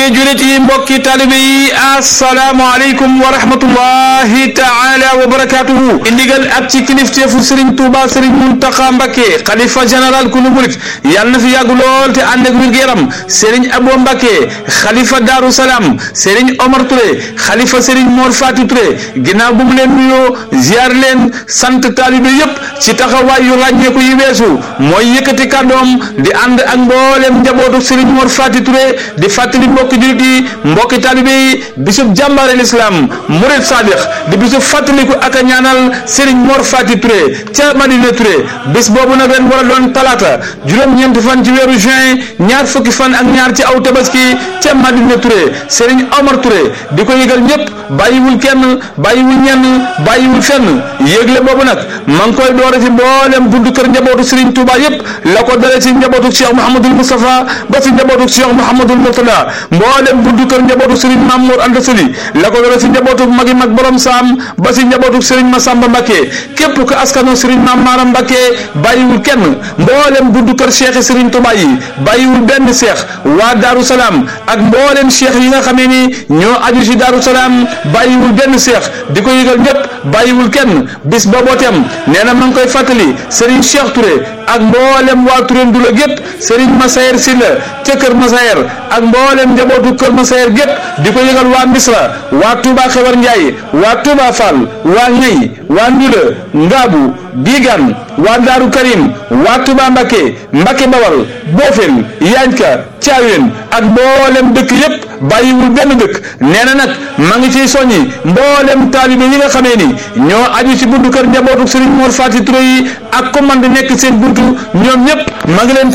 mbokki julit yi mbokki talibe yi asalaamaaleykum wa rahmatullahi taala wa barakatuhu indigal ak ci kilifteefu Serigne Touba Serigne Mountakha Mbacké xalifa général kulu murit yàlla na fi yàgg lool te ànd ak wér-gu-yaram Serigne Abo Mbacké xalifa Darou Salaam Serigne Omar Touré xalifa Serigne Mor Fatou Touré ginnaaw bu mu leen nuyoo ziar leen sant talibe yépp ci taxawaay yu ràññeeku yi weesu mooy yëkkati kàddoom di ànd ak mboolem njabootu Serigne Mor Fatou Touré di fàttali mbokki jullit yi mbokki talibe yi bisub jàmbaare l'islam murid sadiq di bisub fàttaliku ak a ñaanal Serigne Mor Fatou Touré ca Madina Touré bis boobu nag ren war a doon talaata juróom-ñeenti fan ci weeru juin ñaar fukki fan ak ñaar ci aw tabaski ca Madina Touré Serigne Omar Touré di ko yëgal ñëpp bàyyiwul kenn bàyyiwul ñenn bàyyiwul fenn yëgle boobu nag ma ngi koy doore ci mboolem buntu kër njabootu Serigne Touba yëpp la ko dale ci njabootu Cheikh Mouhamadul Moustapha ba ci njabootu Cheikh Mouhamadul Mourtada mboolem buntu kër njabootu Serigne Mamour Anta Sali la ko dale ci njabootu magi mag borom saam ba ci njabootu Serigne Massamba Mbacké képp ku askano Serigne Mame Maram Mbacké bàyyiwul kenn mboolem buntu kër Cheikh Serigne Touba yi bàyyiwul benn Cheikh waa Darou Salaam ak mboolem Cheikh yi nga xamee ni ñoo aju ci Darou Salaam bàyyiwul benn Cheikh di ko yëgal ñëpp bàyyiwul kenn bis booboo tem nee na ma ngi koy fàttali Serigne Cheikh Touré ak mboolem waa Touré Ndula gépp Serigne Massayer Sylla ca Kër Massayer ak mboolem njabootu Kër Massayer gépp di ko yëgal waa Misra waa Touba Xewar Ndiaye waa Touba Fall waa Ñey waa Ndula Ngaabu Bigan waa Daaru Karim waa Touba Mbacké Mbacké Bawal Bofel Yanka Thiawén ak mboolem dëkk yépp bàyyiwul benn dëkk nee na nag ma ngi ciy soññi mboolem taalibe yi nga xamee ni ñoo aju ci buntu kër njabootu Serigne Mor Fati Touré yi ak commande nekk seen buntu ñoom ñëpp ma ngi leen